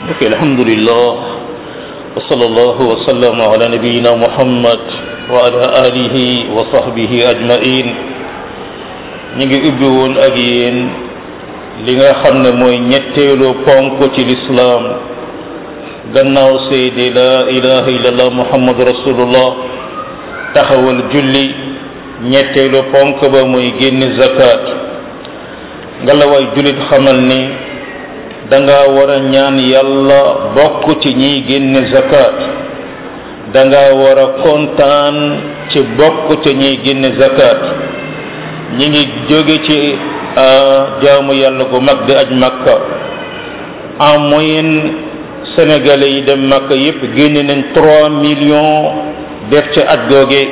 ok alhamdulillah wa sallallahu wa sallam ala nabiyina muhammad wa ala alihi wa sahbihi ajmain ñu ngi ubbi woon ak yéen li nga xam ne mooy ñetteelu ponk ci lislaam gannaaw seede la ilaha illallah muhammad rasulullah taxawal julli ñetteelu ponk ba muy génn zakat ngalawaay jullit xamal ni danga war a ñaan yàlla bokk ci ñiy génne zakat danga war a kontaan ci bokk ci ñiy génne zakat ñi ngi jóge ci jaamu yàlla gu mag di aj makka en moyenne sénégalais yi dem makka yépp génne nañ trois millions def ca at googe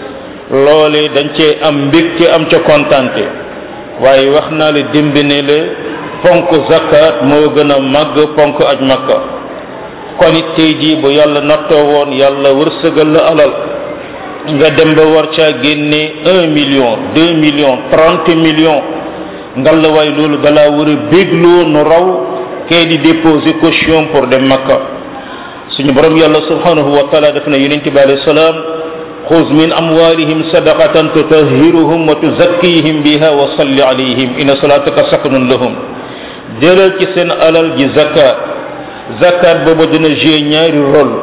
loole dañ cee am mbégte am ca kontante waaye wax naa la démb ne la ponk zakat moo gën a màgg ponk aj makka kon it tey jii bu yàlla nattoo woon yàlla wërsëgal la alal nga dem ba war caa génne un million deux millions trente millions ngal la waay loolu dalaa war a bégloo nu raw kay di déposer caution pour dem makka suñu borom yàlla subhanahu wa taala def na yonente bi alayhi salaam xuz min amwalihim sadaqatan tutahhiruhum wa tuzakkihim biha wa salli alayhim inna salataka sakanun lahum jëlal ci seen alal ji zakat zakat boobu dina jouer ñaari rôle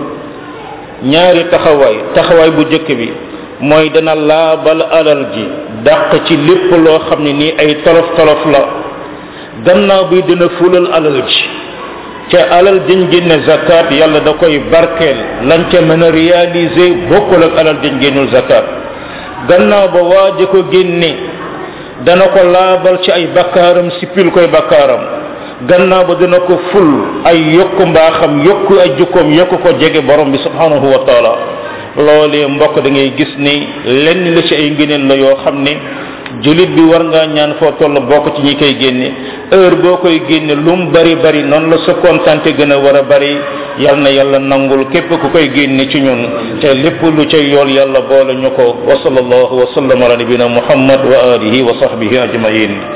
ñaari taxawaay taxawaay bu jëkk bi mooy dana laabal alal ji dàq ci lépp loo xam ne nii ay tolof tolof la gannaaw bi dina fulal alal ji ca alal dañ génne zakat yàlla da koy barkeel lañ ca mën a réaliser bokkul ak alal dañ génnul zakat gannaaw ba waaja ko génne dana ko laabal ci ay bakkaaram sippil koy bakkaaram gannaaw ba dina ko ful ay yokku mbaaxam yokku ay jukkoom yokku ko jege borom bi subhanahu wa taala loolee mbokk da ngay gis ni lenn la ci ay ngëneel la yoo xam ne julit bi war ngaa ñaan foo toll bokk ci ñi koy génne heure boo koy génne lu mu bari bari noonu la sa kontante gën a war a bari yal na yàlla nangul képp ku koy génne ci ñun te lépp lu cay yool yàlla boole ñu ko wa sallallahu wa sallam ala nabina muhammad wa alihi wa sahbihi ajmain